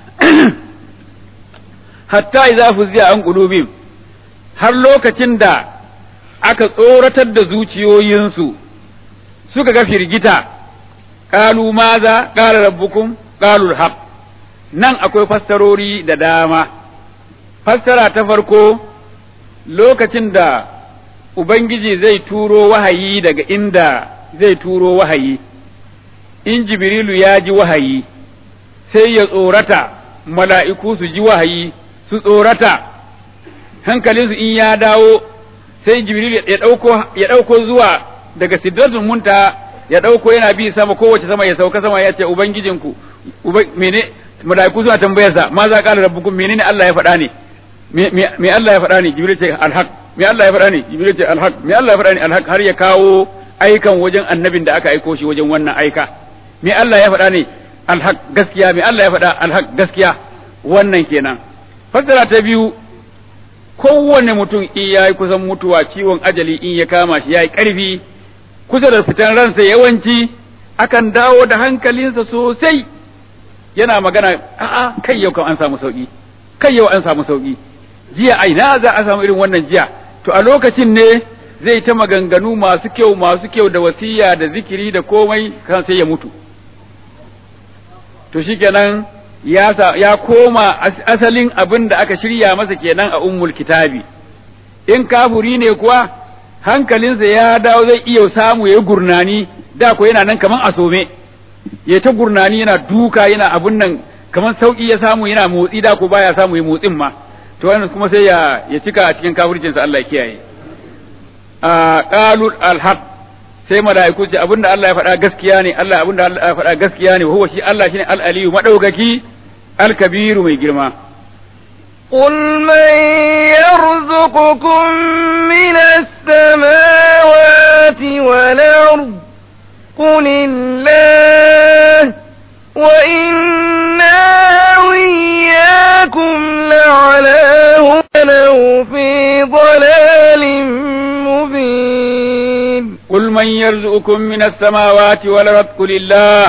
hatta idza fuziya an qulubihim har lokacin da aka tsoratar da zuciyoyinsu suka ga firgita qalu maza qala rabbukum qalu alhaq nan akwai fassarori da dama fassara ta farko lokacin da ubangiji zai turo wahayi daga inda zai turo wahayi in jibrilu ya ji wahayi sai ya tsorata mala'iku su ji wahayi su tsorata hankalinsu in ya dawo sai jibrilu ya ɗauko ya ɗauko zuwa daga sidratul munta ya ɗauko yana bi sama kowace sama ya sauka sama ya ce ubangijinku mene mala'iku suna tambayarsa ma za qala rabbukum menene Allah ya faɗa ne me Allah ya faɗa ne jibril ce alhaq me Allah ya faɗa ne jibril ce alhaq me Allah ya faɗa ne alhaq har ya kawo aikan wajen annabin da aka aiko shi wajen wannan aika me Allah ya faɗa ne alhaq gaskiya me Allah ya faɗa alhaq gaskiya wannan kenan fassara ta biyu kowanne mutum in yayi kusan mutuwa ciwon ajali in ya kama shi yayi ƙarfi kusa da fitan ransa yawanci akan dawo da hankalinsa sosai yana magana a'a kai yau kan an samu sauki kai yau an samu sauki jiya ai na za a samu irin wannan jiya to a lokacin ne zai ta maganganu masu kyau masu kyau da wasiya da zikiri da komai kan sai ya mutu to shikenan ya ya koma asalin abin da aka shirya masa kenan a ummul kitabi in kafuri ne kuwa hankalinsa ya dawo zai iya samu ya gurnani da ko yana nan kaman asome ya ta gurnani yana duka yana abun nan kaman sauki ya samu yana motsi da ko baya samu ya motsin ma to wannan kuma sai ya ya cika a cikin kafircinsa Allah ya kiyaye a qalu alhaq sai malaiku ce abinda Allah ya faɗa gaskiya ne Allah abinda Allah ya faɗa gaskiya ne huwa shi Allah shine al-aliyu madaukaki al-kabiru mai girma قل من يرزقكم من السماوات والأرض قل الله وإنا وإياكم لعلى هدى في ضلال مبين قل من يرزقكم من السماوات والأرض قل الله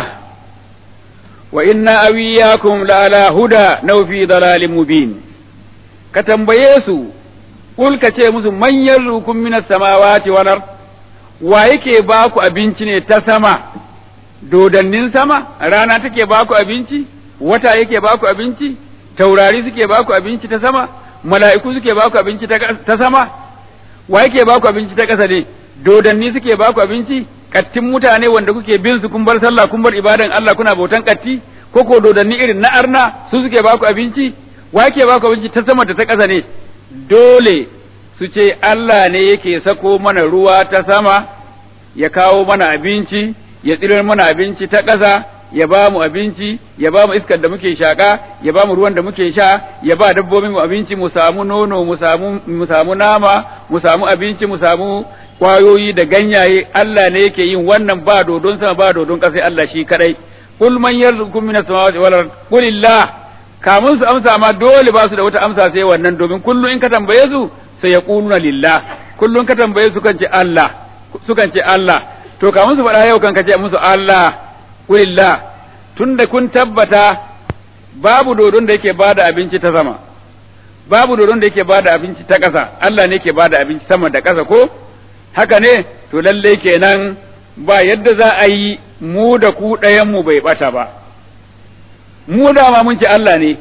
وإنا أوياكم لعلى هدى نو في ضلال مبين كتنبيسوا قل كتير من يرزقكم من السماوات والأرض wa yake ba ku abinci ne ta sama dodannin sama rana take ba ku abinci wata yake ba ku abinci taurari suke ba ku abinci ta sama mala'iku suke ba ku abinci ta sama wa yake ba ku abinci ta ƙasa ne dodanni suke ba ku abinci kattin mutane wanda kuke bin su kun bar sallah kun bar ibadan Allah kuna bautan katti ko ko dodanni irin na arna su suke ba ku abinci wa yake ba ku abinci ta sama da ta ƙasa ne dole su ce Allah ne yake sako mana ruwa ta sama ya kawo mana abinci ya tsirar mana abinci ta ƙasa ya ba mu abinci ya ba mu iskar da muke shaƙa ya ba mu ruwan da muke sha ya ba dabbobin mu abinci mu samu nono mu samu mu samu nama mu samu abinci mu samu kwayoyi da ganyaye Allah ne yake yin wannan ba dodon sama ba dodon ƙasa Allah shi kadai kul man yarzuqukum minas samawati wal ard qulillah kamun su amsa ma dole ba su da wata amsa sai wannan domin kullu in ka tambaye su sai ya ƙuluna lillah kullum ka tambaye su kan ce Allah sukan ce Allah to kamun su faɗa yau kan ka ce musu Allah kulillah tunda kun tabbata babu dodon da yake bada abinci ta sama babu dodon da yake bada abinci ta ƙasa Allah ne yake bada abinci sama da ƙasa ko haka ne to lalle kenan ba yadda za a yi mu da ku ɗayan mu bai bata ba mu dama mun ce Allah ne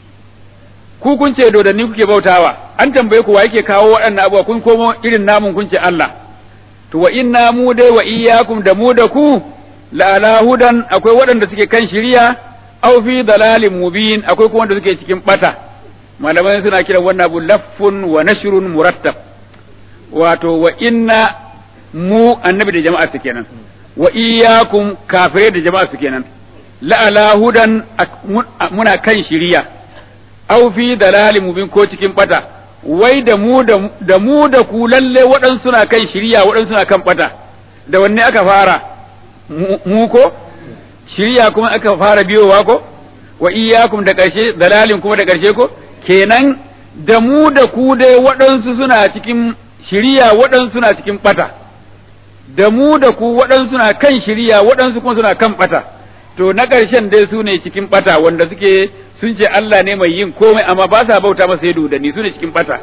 ku kun ce dodanni kuke bautawa an tambaye ku wa yake kawo waɗannan abubuwa kun komo irin namun kun ce Allah to wa inna mu dai wa iyyakum da mu da ku la ala hudan akwai waɗanda suke kan shiriya aw fi dalalin mubin akwai kuma wanda suke cikin bata malamai suna kiran wannan abu laffun wa nashrun murattab wato wa inna mu annabi da jama'a su kenan wa iyyakum kafirai da jama'a su kenan la ala hudan muna kan shiriya aw fi dalalin mubin ko cikin bata wai da mu da mu da ku lalle waɗansu suna kan shirya waɗansu suna kan bata da wanne aka fara mu ko shirya kuma aka fara biyowa ko wa iyyakum da ƙarshe dalalin kuma da ƙarshe ko kenan da mu da ku dai waɗansu suna cikin shirya waɗansu suna cikin bata da mu da ku waɗansu suna kan shirya waɗansu kuma suna kan bata to na ƙarshen dai su ne cikin bata wanda suke sun ce Allah ne mai yin komai amma ba sa bauta masa yadda da ni su ne cikin bata.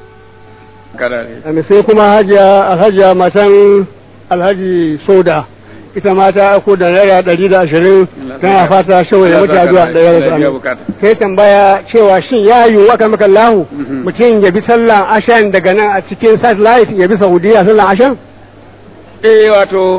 sai kuma hajiya alhajiya matan alhaji soda ita ma ta aiko da naira ɗari da ashirin tana fata shawar ya mutu addu'a da ya rasu sai tambaya cewa shin ya yiwu aka maka lahu mutum ya bi sallan ashan daga nan a cikin satellite ya bi saudiya sallan ashan eh wato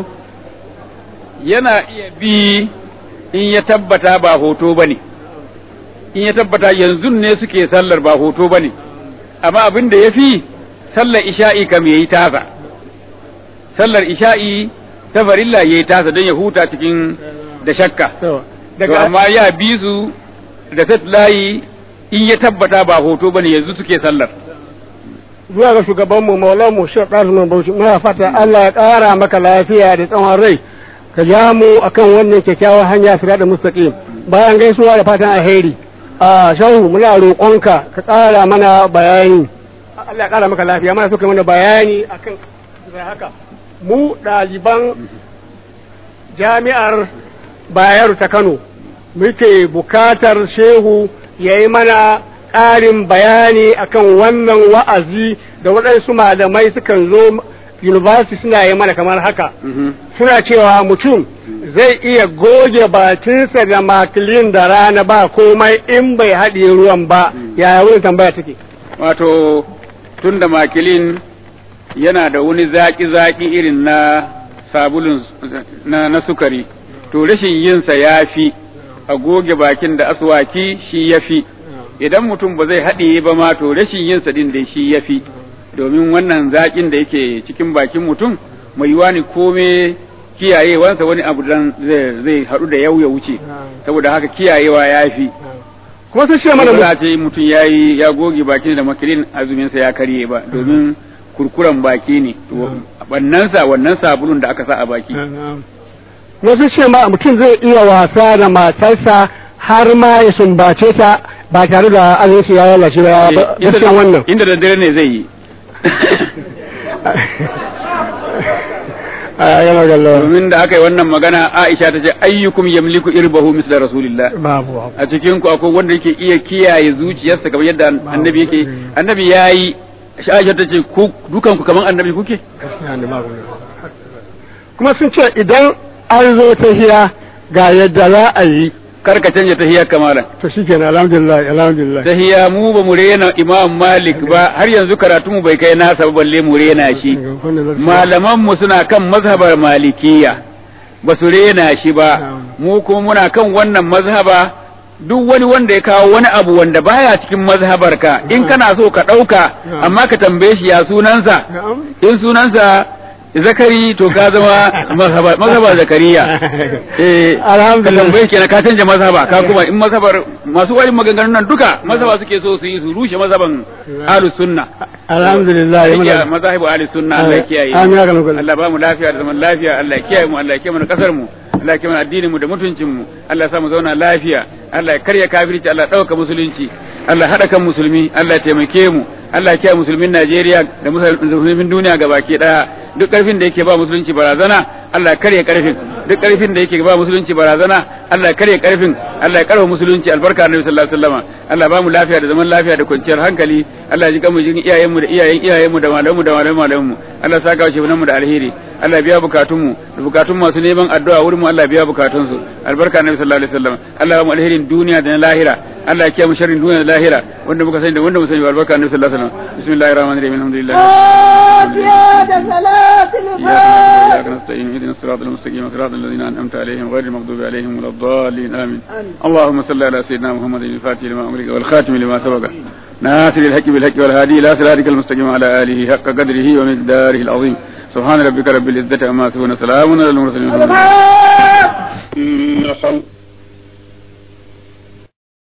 yana iya bi in ya tabbata ba hoto ba ne in ya tabbata yanzu ne suke sallar ba hoto ba ne amma abin da ya fi sallar isha'i kam ya yi tasa sallar isha'i ta farilla ya yi tasa don ya huta cikin da shakka to amma ya bi su da layi in ya tabbata ba hoto ba ne yanzu suke sallar zuwa ga shugabanmu maulanmu shi ɗazumin bauchi muna fata Allah ya ƙara maka lafiya da tsawon rai ka ja mu akan wannan kyakkyawar hanya sira da mustaqim bayan gaisuwa da fatan alheri a shahu muna roƙonka ka ƙara mana bayani Allah ya ƙara maka lafiya mana so ka mana bayani akan haka mu ɗaliban jami'ar Bayero ta Kano muke bukatar shehu ya yi mana ƙarin bayani akan wannan wa'azi da waɗansu malamai sukan zo university suna yi mana kamar haka suna cewa mutum zai iya goge bakinsa da makilin da rana ba komai in bai haɗe ruwan ba yaya wani tambaya take wato tun da makilin yana da wani zaƙi-zaƙi irin na sabulun na, na sukari to rashin yinsa ya fi a goge bakin da aswaki shi ya fi idan mutum ba zai haɗiye ba ma to rashin yinsa din da shi ya fi domin wannan zaƙin da yake cikin bakin mutum mai yiwa ne kome kiyayewansa wani abu dan zai haɗu da yau ya wuce saboda haka kiyayewa ya fi kuma sun ce mana ba ce mutum ya yi ya goge bakin da makilin azuminsa ya karye ba domin kurkuran baki ne wannan sa wannan sabulun da aka sa a baki wasu ce ma mutum zai iya wasa da matarsa har ma ya sumbace ta ba tare da azinsu ya lalace ba gaskiya wannan inda da dare ne zai yi domin da aka yi wannan magana Aisha ta ce ayyukum yamliku irbahu misla rasulillah babu a cikin ku akwai wanda yake iya kiyaye zuciyarsa kamar yadda annabi yake annabi yayi Aisha ta ce ku dukan ku kamar annabi kuke kuma sun ce idan an zo ta hiya ga yadda za a yi kar ka canja tahiyar kamala to shikenan alhamdulillah alhamdulillah tahiya mu ba mu rena imam malik ba har yanzu karatu mu bai kai nasa ba balle mu rena shi malaman mu suna kan mazhabar malikiya ba su rena shi ba mu kuma muna kan wannan mazhaba duk wani wanda ya kawo wani abu wanda baya cikin mazhabar ka in kana so ka ɗauka amma ka tambaye shi ya sunansa in sunansa zakari to ka zama mazhaba zakariya eh alhamdulillah tambaye kenan ka canja mazhaba ka kuma in mazhabar masu wani maganganun nan duka mazhaba suke so su yi su rushe mazhaban ahlus sunna alhamdulillah ya mazhabu ahlus sunna Allah ya kiyaye Allah ba mu lafiya da zaman lafiya Allah ya kiyaye mu Allah ya kiyaye mu kasar mu Allah ya kiyaye addinin mu da mutuncin mu Allah ya sa mu zauna lafiya Allah ya karya kafirci Allah ya dauka musulunci Allah hada kan musulmi Allah ya taimake mu Allah ya kiyaye musulmin Najeriya da musulmin duniya gabaki daya duk karfin da yake ba musulunci barazana Allah ya karya karfin duk karfin da yake ba musulunci barazana Allah ya karya karfin Allah ya karwa musulunci albarka annabi sallallahu alaihi wasallam Allah ba mu lafiya da zaman lafiya da kwanciyar hankali Allah ya ji kanmu jin iyayen mu da iyayen iyayen mu da malamu da malamu malamu mu Allah ya saka shi mu da alheri Allah ya biya bukatun mu da bukatun masu neman addu'a wurin mu Allah ya biya bukatun su albarka annabi sallallahu alaihi wasallam Allah ya ba mu alherin duniya da na lahira Allah ya kiyaye mu sharrin duniya da lahira wanda muka sani da wanda mu sani albarka annabi sallallahu alaihi wasallam bismillahir rahmanir rahim alhamdulillah إياك نستعين اهدنا الصراط المستقيم صراط الذين أنعمت عليهم غير المغضوب عليهم ولا الضالين آمين اللهم صل على سيدنا محمد الفاتح لما أمرك والخاتم لما سبق ناصر الحق بالحق والهادي إلى صراطك المستقيم على آله حق قدره ومقداره العظيم سبحان ربك رب العزة عما يصفون سلام على المرسلين